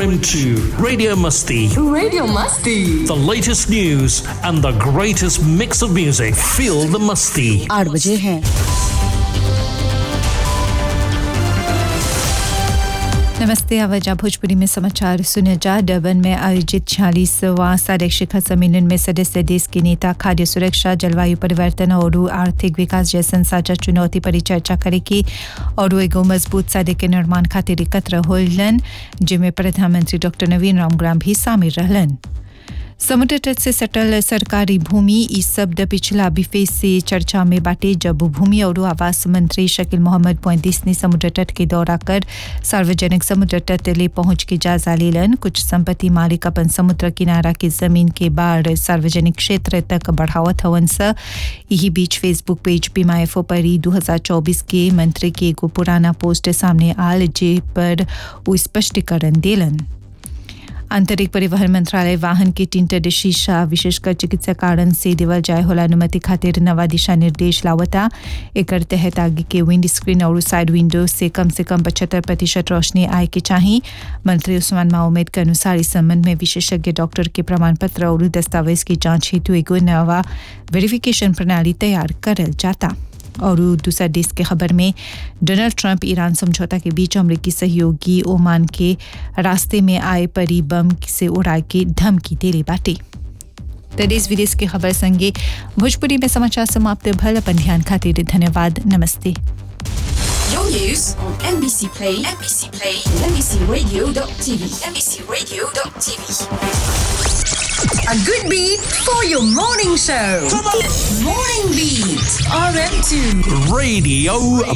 RM2 Radio Musty. Radio Musty. The latest news and the greatest mix of music. Feel the Musty. आठ बजे हैं नमस्ते आवाजा भोजपुरी में समाचार सुने जा डबन में आयोजित छियालीसवां सार्क शिखर सम्मेलन में सदस्य देश के नेता खाद्य सुरक्षा जलवायु परिवर्तन और आर्थिक विकास जैसन साझा चुनौती पर चर्चा करेगी और एगो मजबूत सादे के निर्माण खातिर एकत्र होलन जिनमें प्रधानमंत्री डॉक्टर नवीन रामग्राम भी शामिल रहलन समुद्र तट से सटल सरकारी भूमि इस शब्द पिछला बिफे से चर्चा में बाटे जब भूमि और आवास मंत्री शकील मोहम्मद मोइंदिस ने समुद्र तट के दौरा कर सार्वजनिक समुद्र तट ले पहुंच के जायजा लेलन कुछ संपत्ति मालिक अपन समुद्र किनारा की जमीन के बाढ़ सार्वजनिक क्षेत्र तक बढ़ावत हवन स यही बीच फेसबुक पेज पीमाएफओ पर ही 2024 के मंत्री के एगो पुराना पोस्ट सामने आल जे पर वो स्पष्टीकरण देलन आंतरिक परिवहन मंत्रालय वाहन के टिंटर शीशा विशेषकर चिकित्सा कारण से देवल जाय होला अनुमति खातिर नवा दिशा निर्देश लावता एकर तहत आगे के विंड स्क्रीन और साइड विंडो से कम से कम पचहत्तर प्रतिशत रोशनी आए के चाहिए मंत्री उस्मान माउमेद के अनुसार इस संबंध में विशेषज्ञ डॉक्टर के प्रमाण पत्र और दस्तावेज की जांच हेतु एगो नवा वेरिफिकेशन प्रणाली तैयार करल जाता और दूसरा देश के खबर में डोनाल्ड ट्रंप ईरान समझौता के बीच अमरीकी सहयोगी ओमान के रास्ते में आए परी बम से उड़ा के धमकी देले बाटे तो देश विदेश की खबर संगे भोजपुरी में समाचार समाप्त भल अपन ध्यान खातिर धन्यवाद नमस्ते Your news on NBC Play, NBC Play, NBCRadio.tv, NBCRadio.tv. A good beat for your morning show. Morning Beat, RM2. Radio